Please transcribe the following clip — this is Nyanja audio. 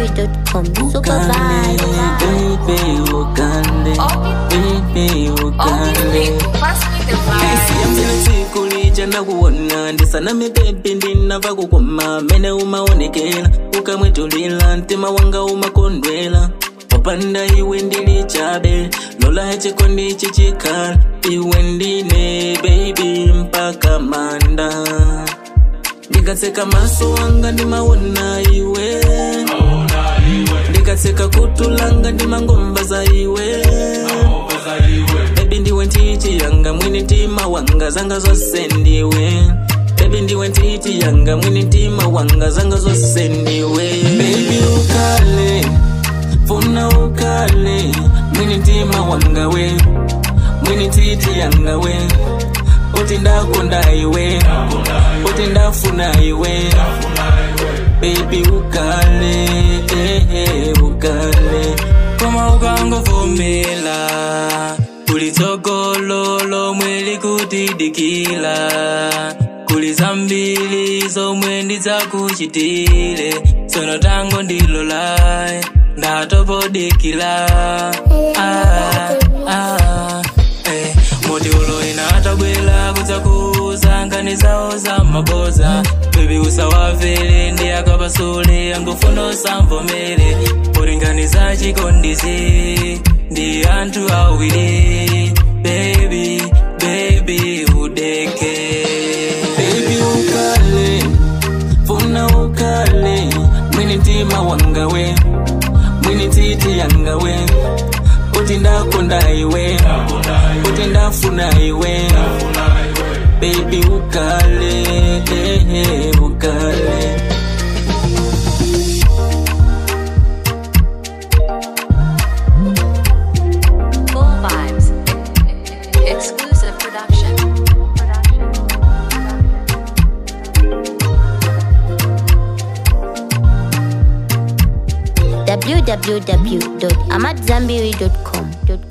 AmadZanbury.com. Super Ukale, vibe. baby, ukale, baby, ukale. siyamzile tsiku lija ndakuwona ndisaname bebi ndinava kukoma mene umaonekela ukamwetulila mtima wanga umakondwela popanda iwe ndili chabe lola chikondi ichi chikhala iwe ndine bebi mpaka manda ndikatseka maso wanga ndimawona iwe ndikatseka kutulanga ndimangomva za iwe bebi ndiwe ntiti yanga mwini mtima wanga zanga zose ndiwe bebi ndiwe ntiti yanga mwini mtima wanga zanga zose ndiwe bebi ukale funa ukale mwini mtima wanga we mwini ntiti yanga we uti ndakonda iwe uti ndafuna iwe bebi ukale eh, eh, ukale koma ukangovomela kulitsogolo lomwe likutidikila kuli zambiri zomwe ndidzakuchitire tsono tango ndilolae ndatopodikila ah, ah, eh. moti uloina atabwela kudzakuza nkani zawo za maboza bebi usawavele ndi akapasule angofuna usamvomere poti za chikondizi ndi anthu awiri bebi bebi udeke Baby ukale, funa ukale, mwini mtima wanga we, mwini titi yanga we, uti ndakonda iwe, uti ndafuna iwe, baby ukale, eh, eh, ukale. Full vibes. Exclusive production. www.amadzanbury.com.